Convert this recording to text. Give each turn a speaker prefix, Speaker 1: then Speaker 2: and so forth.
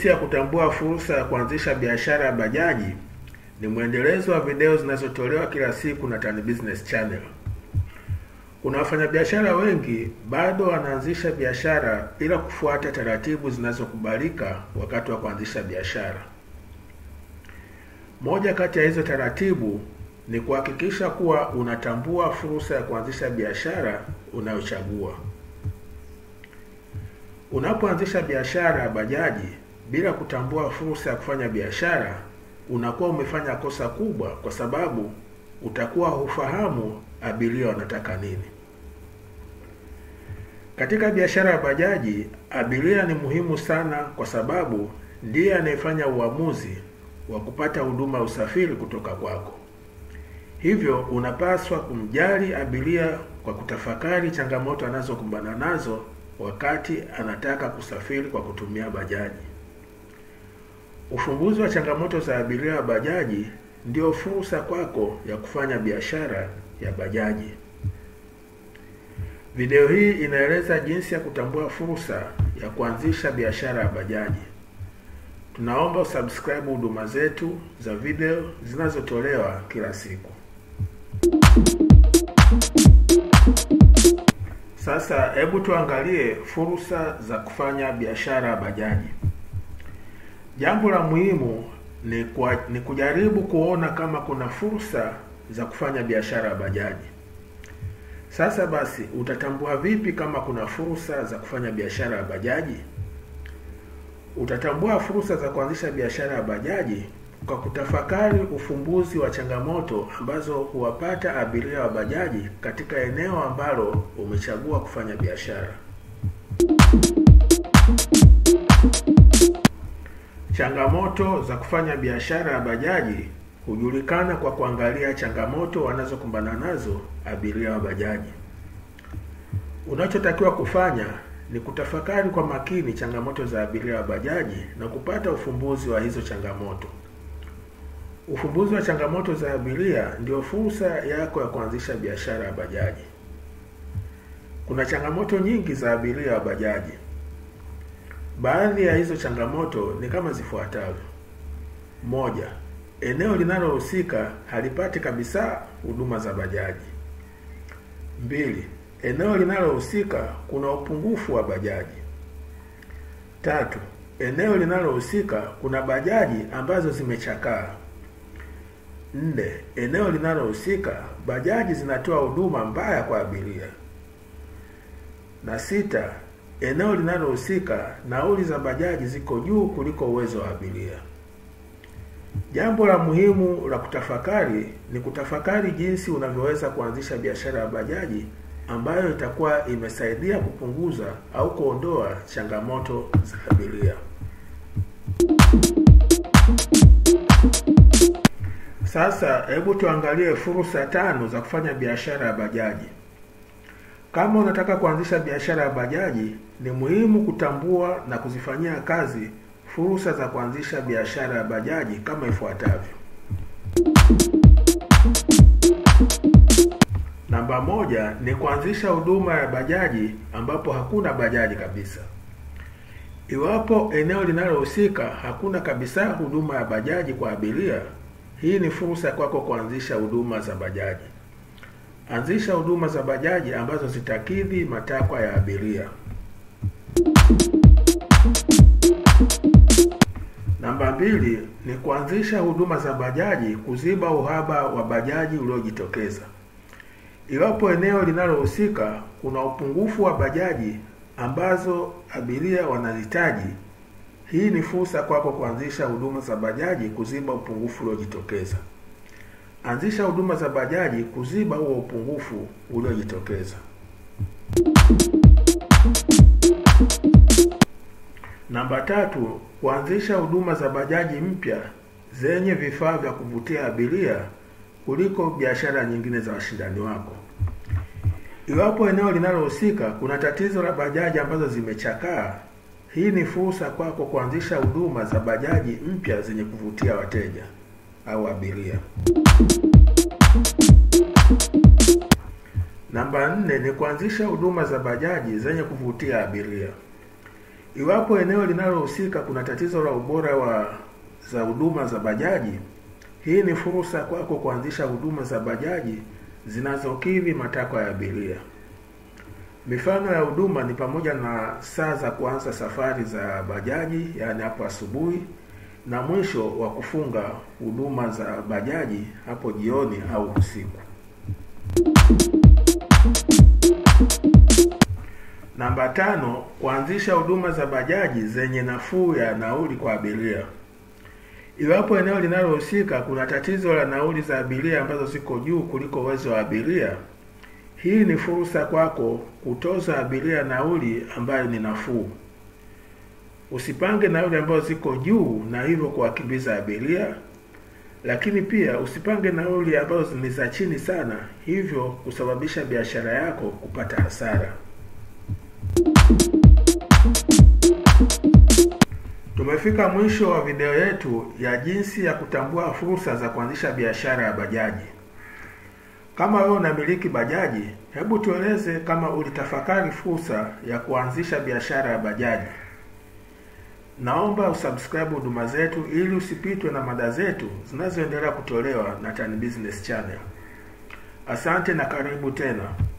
Speaker 1: Jinsi ya kutambua fursa ya kuanzisha biashara ya bajaji ni mwendelezo wa video zinazotolewa kila siku na Tan Business Channel. Kuna wafanyabiashara wengi bado wanaanzisha biashara bila kufuata taratibu zinazokubalika wakati wa kuanzisha biashara. Moja kati ya hizo taratibu ni kuhakikisha kuwa unatambua fursa ya kuanzisha biashara unayochagua. Unapoanzisha biashara ya bajaji bila kutambua fursa ya kufanya biashara, unakuwa umefanya kosa kubwa, kwa sababu utakuwa hufahamu abiria wanataka nini. Katika biashara ya bajaji, abiria ni muhimu sana, kwa sababu ndiye anayefanya uamuzi wa kupata huduma ya usafiri kutoka kwako. Hivyo unapaswa kumjali abiria kwa kutafakari changamoto anazokumbana nazo wakati anataka kusafiri kwa kutumia bajaji. Ufumbuzi wa changamoto za abiria wa bajaji ndio fursa kwako ya kufanya biashara ya bajaji. Video hii inaeleza jinsi ya kutambua fursa ya kuanzisha biashara ya bajaji. Tunaomba usubscribe huduma zetu za video zinazotolewa kila siku. Sasa hebu tuangalie fursa za kufanya biashara ya bajaji. Jambo la muhimu ni, kwa, ni kujaribu kuona kama kuna fursa za kufanya biashara ya bajaji. Sasa basi, utatambua vipi kama kuna fursa za kufanya biashara ya bajaji? Utatambua fursa za kuanzisha biashara ya bajaji kwa kutafakari ufumbuzi wa changamoto ambazo huwapata abiria wa bajaji katika eneo ambalo umechagua kufanya biashara. Changamoto za kufanya biashara ya bajaji hujulikana kwa kuangalia changamoto wanazokumbana nazo abiria wa bajaji. Unachotakiwa kufanya ni kutafakari kwa makini changamoto za abiria wa bajaji na kupata ufumbuzi wa hizo changamoto. Ufumbuzi wa changamoto za abiria ndio fursa yako ya kuanzisha biashara ya bajaji. Kuna changamoto nyingi za abiria wa bajaji. Baadhi ya hizo changamoto ni kama zifuatavyo: moja, eneo linalohusika halipati kabisa huduma za bajaji. Mbili, eneo linalohusika kuna upungufu wa bajaji. Tatu, eneo linalohusika kuna bajaji ambazo zimechakaa. Nne, eneo linalohusika bajaji zinatoa huduma mbaya kwa abiria. Na sita, eneo linalohusika nauli za bajaji ziko juu kuliko uwezo wa abiria. Jambo la muhimu la kutafakari ni kutafakari jinsi unavyoweza kuanzisha biashara ya bajaji ambayo itakuwa imesaidia kupunguza au kuondoa changamoto za abiria. Sasa hebu tuangalie fursa tano za kufanya biashara ya bajaji. Kama unataka kuanzisha biashara ya bajaji, ni muhimu kutambua na kuzifanyia kazi fursa za kuanzisha biashara ya bajaji kama ifuatavyo. Namba moja ni kuanzisha huduma ya bajaji ambapo hakuna bajaji kabisa. Iwapo eneo linalohusika hakuna kabisa huduma ya bajaji kwa abiria, hii ni fursa kwako kuanzisha huduma za bajaji. Anzisha huduma za bajaji ambazo zitakidhi matakwa ya abiria. Namba mbili ni kuanzisha huduma za bajaji kuziba uhaba wa bajaji uliojitokeza. Iwapo eneo linalohusika kuna upungufu wa bajaji ambazo abiria wanahitaji, hii ni fursa kwako kuanzisha huduma za bajaji kuziba upungufu uliojitokeza. Anzisha huduma za bajaji kuziba huo upungufu uliojitokeza. Namba tatu, kuanzisha huduma za bajaji mpya zenye vifaa vya kuvutia abiria kuliko biashara nyingine za washindani wako. Iwapo eneo linalohusika kuna tatizo la bajaji ambazo zimechakaa, hii ni fursa kwako kuanzisha huduma za bajaji mpya zenye kuvutia wateja au abiria. Namba nne ni kuanzisha huduma za bajaji zenye kuvutia abiria. Iwapo eneo linalohusika kuna tatizo la ubora wa za huduma za bajaji, hii ni fursa kwako kuanzisha huduma za bajaji zinazokidhi matakwa ya abiria. Mifano ya huduma ni pamoja na saa za kuanza safari za bajaji, yaani hapo asubuhi, na mwisho wa kufunga huduma za bajaji hapo jioni au usiku. Namba tano, kuanzisha huduma za bajaji zenye nafuu ya nauli kwa abiria. Iwapo eneo linalohusika kuna tatizo la nauli za abiria ambazo ziko juu kuliko uwezo wa abiria, hii ni fursa kwako kutoza abiria nauli ambayo ni nafuu. Usipange nauli ambazo ziko juu na hivyo kuwakimbiza abiria, lakini pia usipange nauli ambazo ni za chini sana, hivyo kusababisha biashara yako kupata hasara. Tumefika mwisho wa video yetu ya jinsi ya kutambua fursa za kuanzisha biashara ya bajaji. Kama wewe unamiliki bajaji, hebu tueleze kama ulitafakari fursa ya kuanzisha biashara ya bajaji. Naomba usubscribe huduma zetu ili usipitwe na mada zetu zinazoendelea kutolewa na Tan Business Channel. Asante na karibu tena.